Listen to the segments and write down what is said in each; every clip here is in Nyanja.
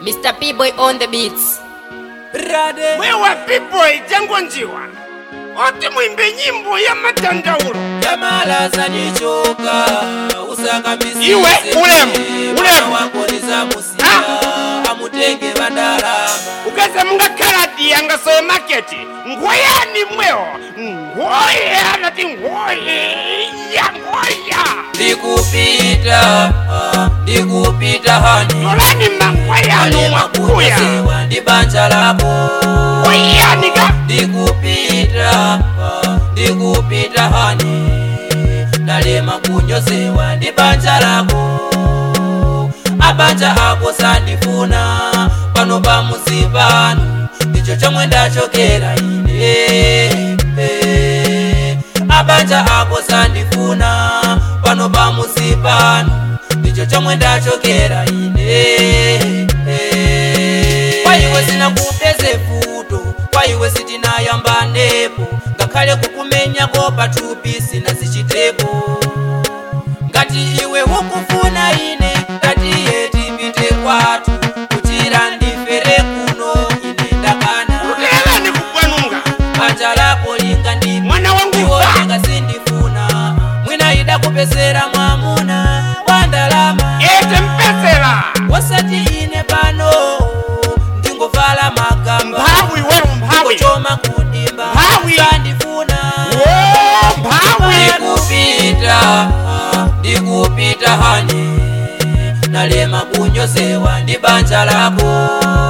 Mr. P-Boy on the beats. Brade. mwewa pipo ijango njiwa oti mwimbe nyimbo ya matandaulo Jamala zanichoka usaka misi Iwe, ulemu, ulemu. wakoliza musia amutenge badalama ukaza munga kaladi yanga soye maketi ngoyani mweo ngoya nati ngoya ngoya ndikupita ah, ndikupita hani tolani mangoyanu mwakuya makunyosewa ndi banja lako ngoyanika ndikupita ah, ndikupita hani ndalema kunyosewa ndi banja lako abanja ako sandifuna pano pamuzi pano ndicho chomwe ndachokera ine eh. abanja ako sandifuna pano pamuzi pano ndicho chomwe ndachokera ine eh. kwa iwe sinakupeze futo kwa iwe sitinayambanepo ngakhale kukumenyako pathupi sinazichitepo ngati iwe ukufuna ine tatiye tipite kwathu kuchira ndifere kuno ine ndakana kutelani kugwanunga banja lako linga ndi Mwana wangu iwo fa. linga sindifuna mwina ida kupesera mwamuna wa ndalama ete mpesera wasati ine pano ndingovala magamba mphawi wewo mphawi kuchoma kudimba Mphawi. sandifuna Wo, mphawi ndikupita ndikupita hani nalema kunyosewa ndi banja lako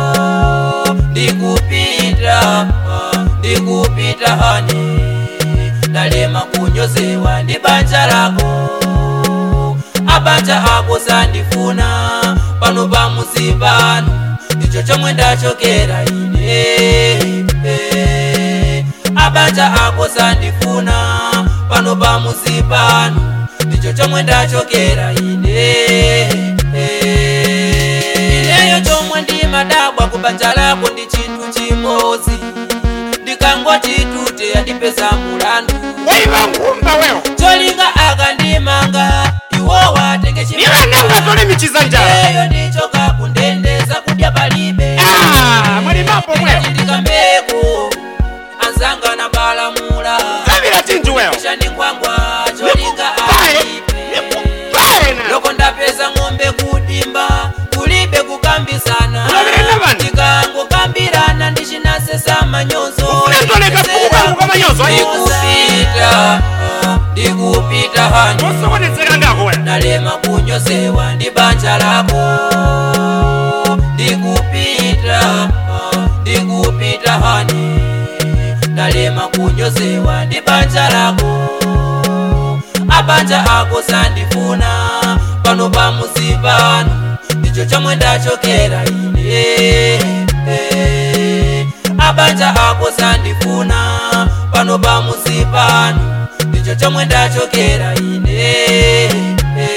ndikupita ndikupita hani nalema kunyosewa ndi banja lako abanja ako sandifuna pano pamuzi pano ndicho chomwe ndachokera ine eh. abanja ako sandifuna pano pamuzi pano ndicho chomwe ndachokera ine eh. ineyo chomwe ndimadabwa kubanja lako ndi chinthu chimodzi ndikangoti tute andipeza mulandu waiva nkhumba wewo cholinga akandimanga iwo watenge nivananga tole michiza njala eyo ndicho kakundendeza kudya palibe Ah, mulimapo mwewo ndikameko anzanga na balamula zavira chinju wewo shaningwangwa cholinga Nikupaye, alipe nikupaye na. loko ndapeza ng'ombe kudimba kulibe kukambisana Ulavire na vanhu. ndikangokambirana ndichinasesa manyozo Ufune ndoleka fuku kangu kamanyozo, ayi. ndikupita ndikupita hani osokonetsera ngako wewo nalema kunyosewa ndi banja lako ndikupita ndikupita hani nalema kunyosewa ndi banja lako abanja ako sandifuna pano pamuzi pano ndicho chomwe ndachokera ine eh. abanja ako sandifuna pano pamuzi pano ndicho chomwe ndachokera ine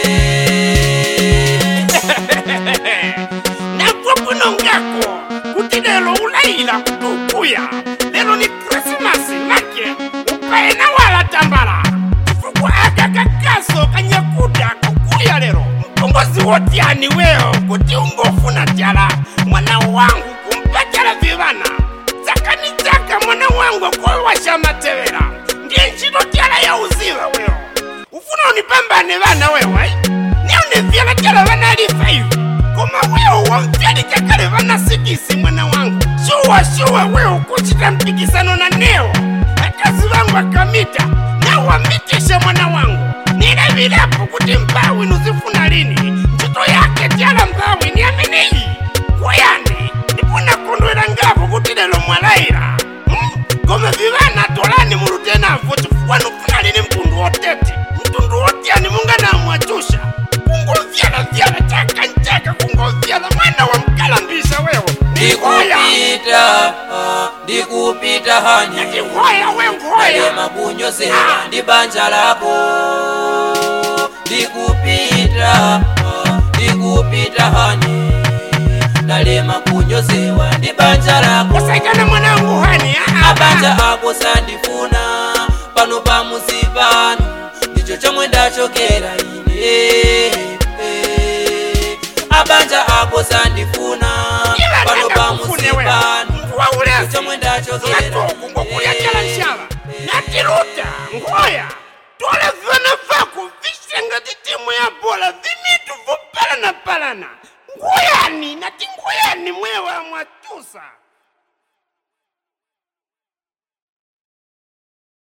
eh. nagwe kuno ngako kuti lero ulayila kuti ukuya lero ni krisimasi make upaena wala tambala chifukwa aka kakaso kanyakuda kukuya lero mpongozi wotyani wewo kuti ungofuna tyala mwana wangu kumpatala vivana tsakani tsaka mwana wangu kowasha matevera ndiye ntchito tyala ya uziva wewo ufuna unipambane vana wewo ai neunivyala tyala vana lifa ivi koma wewo wamvyali kakale vana sikisi mwana wangu shuwa shuwa wewo kuchita mpikisano na newo akazi vangu akamita nawamitisha mwana wangu nilevilapo kuti mpawi nuzifuna lini ntchito yake tyala mpawi ni ameneyi kwayani ndipuna kondwera ngapo kuti lero mwalayira Hmm? koma vivana tolani mulutenavo chifukwa nufuna lini mtundu wotete mtundu wotyani munganamwachusha kungovyala-vyala chaka nchaka kungovyala mwana wa mkalambisha wewo nihoya ndikupita ndikupita hani nihoya we ngoya nalema kunyosewa ndi banja lako ndikupita ndikupita hani nalema kunyosewa ndi banja lako usaikana mwanangu hani abanja ako sandifuna pano pamuzi pano ndicho chomwe ndachokera ine mabanja ako sandifuna ila pano ndakakufune we pamusipano mntu waulezi chomwe ndachokera ngatuku ngokulya chala nshala natiruta ngoya tole vana vako visenga titimu ya bola vimitu vopalana palana ngoyani nati ngoyani mwewa mwatusa